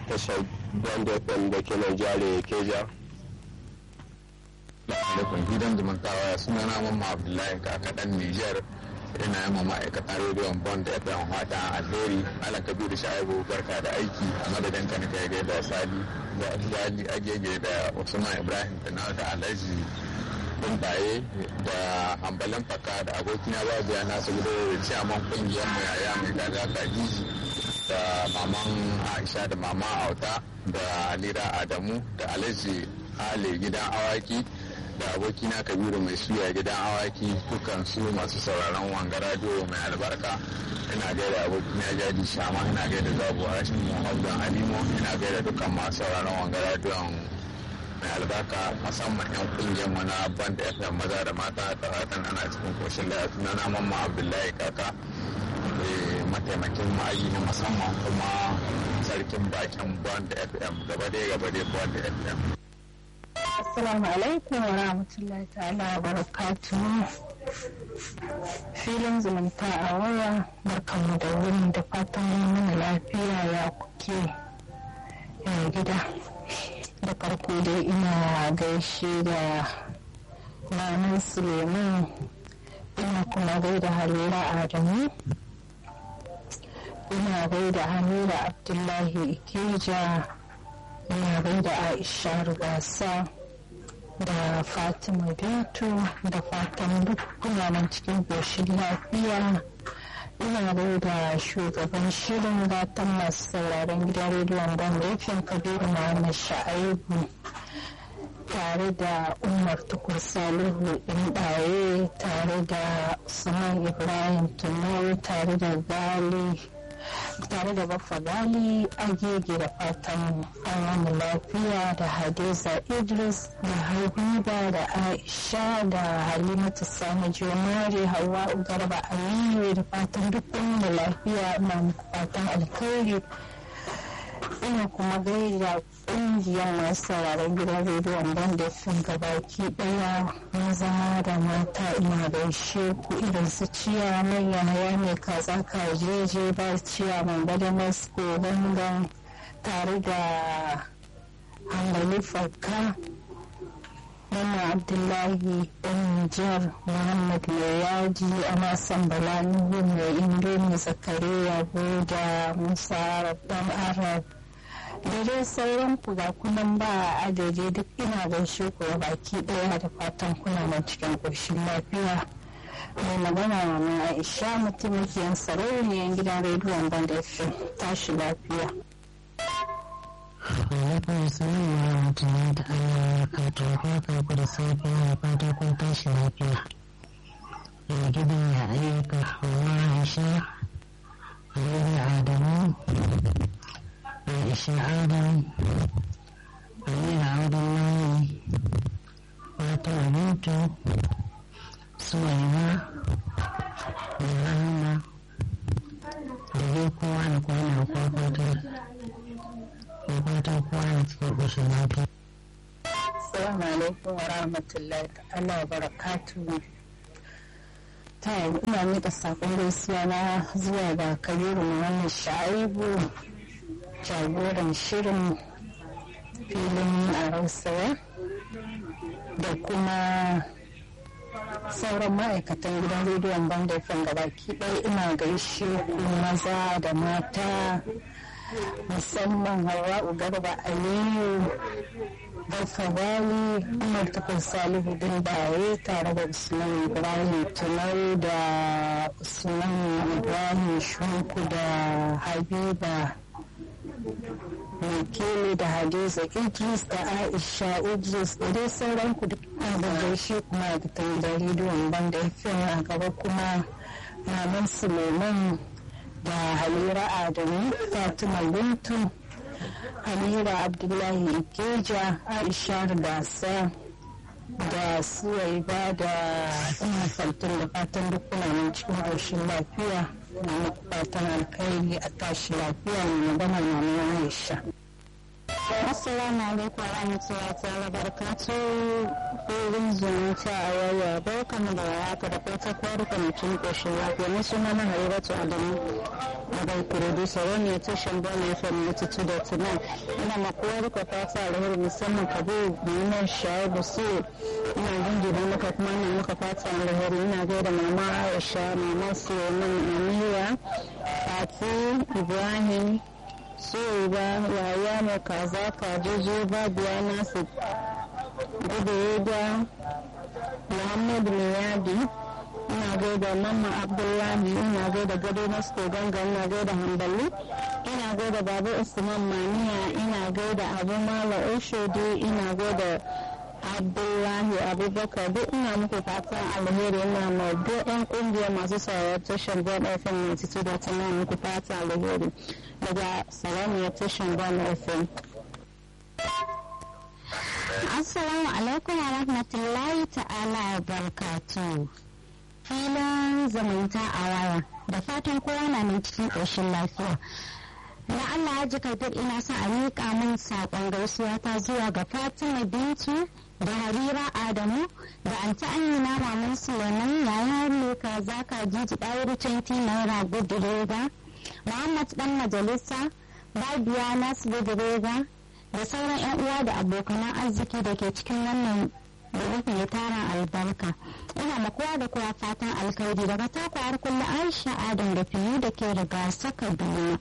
tashar bond fm da ke nan jare keja alaikum gidan zumuntawa suna na mamma abdullahi kakaɗan niger ina yi ma'aikatan rediyon bond fm fata alheri ala kabiru sha'ibu barka da aiki a madadin ka nika gaida da sali da zali agege da usman ibrahim da da alhaji bumbaye da ambalin faka da abokina babiya nasu gudu da ciyaman kungiyar mu yaya mai gaza kajiji da maman aisha da mama auta da alira adamu da alhaji ale gidan awaki da abokina kabiru mai suya gidan awaki dukan su masu sauraron wanga radio mai albarka ina gaida abokina jadi shama ina gaida zabu rashin muhammadu alimo ina gaida dukkan masu sauraron wanga radio mai albarka musamman yan kungiyar mu na band fm maza da mata da fatan ana cikin koshin lafiya na mamma abdullahi kaka mataimakin ma'ayi na musamman kuma sarkin bakin band fm gaba dai gaba dai band fm Assalamu alaikum wa rahmatullahi ta'ala wa barakatuhu. Filin zumunta a waya barkanmu da wurin da fatan mana lafiya ya kuke ya gida. Da farko dai ina gaishe da Maman Suleiman ina kuma gaida Halira Adamu. Ina gaida Hamira Abdullahi Ikeja. Ina gaida Aisha Rugasa. da fatima bintu da fatan duk nan cikin ƙoshin lafiya ina da shugaban shirin gatan masu sauraron gidan rediyon gwamnatin kabiru muhammad sha'aibu tare da umar tukur salihu ɗaye tare da usman ibrahim tunau tare da gali tare da baffa gali agege da fatan an lafiya da hadiza idris da habiba da aisha da halimatu sani jomari hawa garba aliyu da fatan duk da lafiya na fatan alkhairi ina kuma gaida ƙungiyar masu sauraron gidan rediyon banda fin gabaki daya maza da mata ina gaishe ku irin su ciya manya haya mai kaza kajeje ba ciya mai bada masko gangan tare da hangali farka Mama Abdullahi ɗan Nijar Muhammad mai yaji a san Bala Nuhu mai Indomi Zakariya Buda Musa Rabban Arab da dai sauran ku ga kunan ba adadi duk ina gaishe ku baki daya da fatan kuna nan cikin ƙoshin lafiya mai magana na aisha mutumikiyan sarauniyar gidan rediyon banda fm tashi lafiya Alaikun salam wa rahmatullahi da Allah ya kato haka ku da safiya da fatan kun tashi lafiya. Ya gidan ya ayyuka hawa Aisha, Aliyu Adamu, Aisha Adam, Amina Abdullahi, Fatima Bintu, Suwaiba, da Rahama, da dai kowa da kwana kwakwatar, kwakwatar kowa da cikin ƙoshin lafiya. Assalamu alaikum wa rahmatullahi ta'ala wa barakatuhu. Ta ina miƙa saƙon gaisuwa na zuwa ga Kabiru Muhammad Sha'ibu jagoran shirin filin a rausaya da kuma sauran ma'aikatan gidan rediyon bandafin gabaki ɗaya ina gaishe ku maza da mata musamman hawa'u garba aliyu Baffa Bali, Umar Tukun Salihu din baye tare da Usman Ibrahim Tunau da Usman Ibrahim Shunku da Habiba Wakili da Hadiza Idris da Aisha Idris da dai sauran ku duk da gaishe kuma da da rediyon banda ya a gaba kuma Maman Suleiman da Halira Adamu Fatima Bintu Amira Abdullahi Ikeja Aisha Gasa da Suwaiba da ina faltun da fatan duk kuna cikin ƙarshen lafiya na fatan alkhairi a tashi lafiya mai magana na Aisha. Assalamu alaikum wa rahmatullahi ta'ala barakatu filin zumunta a waya barkamu da warhaka da fata kwari kwamitin koshin lafiya ni suna na haribatu adamu a bai producer wani ya tushen bane fm na tutu da tunan ina makuwa rika fata alheri musamman kabiru muhammad shaibu su ina jinjina maka kuma ina maka fata alheri ina gaida mama aisha mama suleiman amira fati ibrahim so ba yaya mai kaza kajeje babiya nasu gudu da muhammadu miyadi ina gaida mamma abdullahi ina gaida gado na ganga ina gaida hambali ina gaida babu usman maniya ina gaida abu mala oshodi ina gaida abdullahi abubakar duk ina muku fatan alheri ina ma duk yan kungiyar masu sauraron tashar bon fm 92 da tana muku fatan alheri daga salamiyar tashar bon fm assalamu alaikum wa rahmatullahi ta'ala wa barakatuh filin zumunta a waya da fatan kowa na nan cikin ƙoshin lafiya na Allah ya ji karɓar ina son a miƙa min saƙon gaisuwa ta zuwa ga Fatima Bintu da Harira Adamu da Anta Amina Maman Suleiman yaya Leka Zaka Jiji ɗayar 20 Naira Gudurega Muhammad ɗan majalisa Babiya Nasu Gudurega da sauran 'yan uwa da abokanan arziki da ke cikin wannan da mai tarin albarka ina ma kowa da kowa fatan alkhairi daga takwa har kullum aisha adam da fiye da ke riga saka duniya